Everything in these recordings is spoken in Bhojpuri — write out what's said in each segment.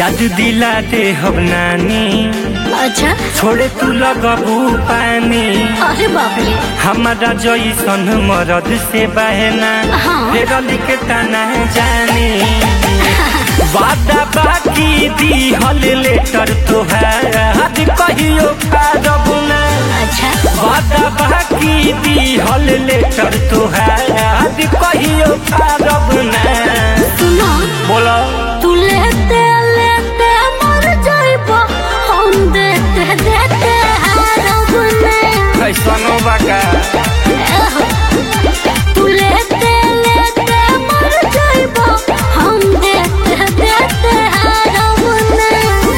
याद दिला दे हम नानी अच्छा छोड़े तू लगबू पानी अरे बाप रे हमारा जैसन मरद से बहना हाँ। फेर लिख तना जानी वादा बाकी दी हल लेटर तोहार आज कहियो पारब ना अच्छा वादा बाकी दी हल लेटर तोहार आज कहियो पारब ना सुनो बोलो तू लेते लेते मर जाइबो हम देते देते हारब नहीं कैसनो बाका तू लेते लेते मर जाइबो हम देते देते हारब नहीं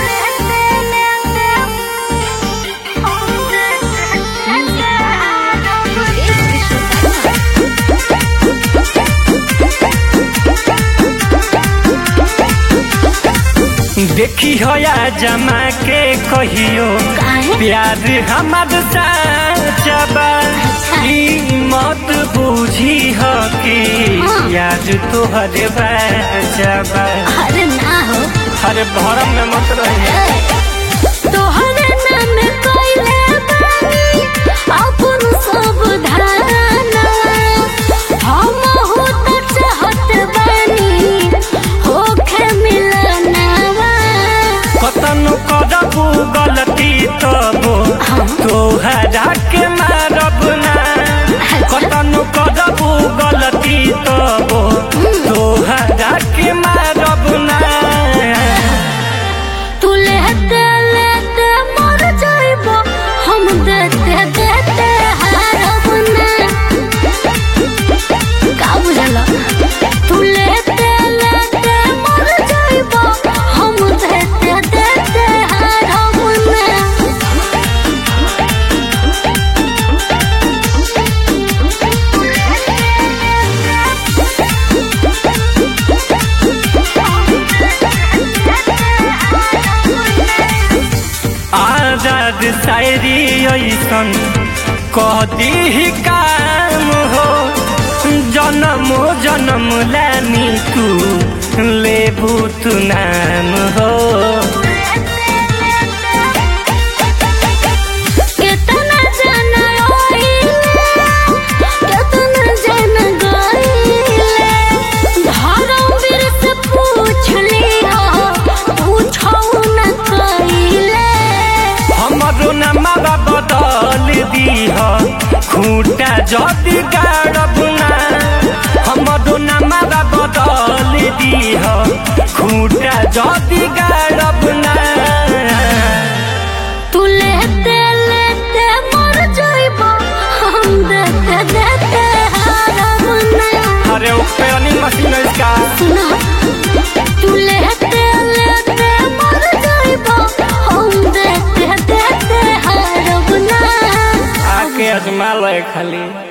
देखी हो या जमा के कहियो काहे? प्यार हमार साचबा ई मत बूझी हो कि हाँ। याद तोहर बाचबा अरे ना हो अरे भरम में मत रही तोहरे नाम कइले बानी अपन सब धाना हम हो त चाहत बानी होखे मिलनावा कतनो करबू गलती तबो तोहरा के मारब ना कतनो करबू गलती तबो तोहरा के मारब ना तू लेते लेते मर जाइबो हम देते देते हारब ना का बुझल तू लेते लेते मर जाइबो हम देते देते हारब ना आजाद शायरी ऐसन कह दी काम हो जन्म जन्म लानी तू लेबू तू नाम हो केतना जन रोइले केतना जन गइले धर्मवीर से पूछ लियो पूछौ न कइले हमरो नमवा बदल दीह खूटा जदि गाड़ब ना हमरो नमवा बदल दीह खूटा जदि गाड़ब ना तू लेते लेते मर जाइबो हम देते देते हारब ना अरे उपे मशीन इसका सुनो तू लेते लेते मर जाइबो हम देते देते हारब ना आके अजमा लो खाली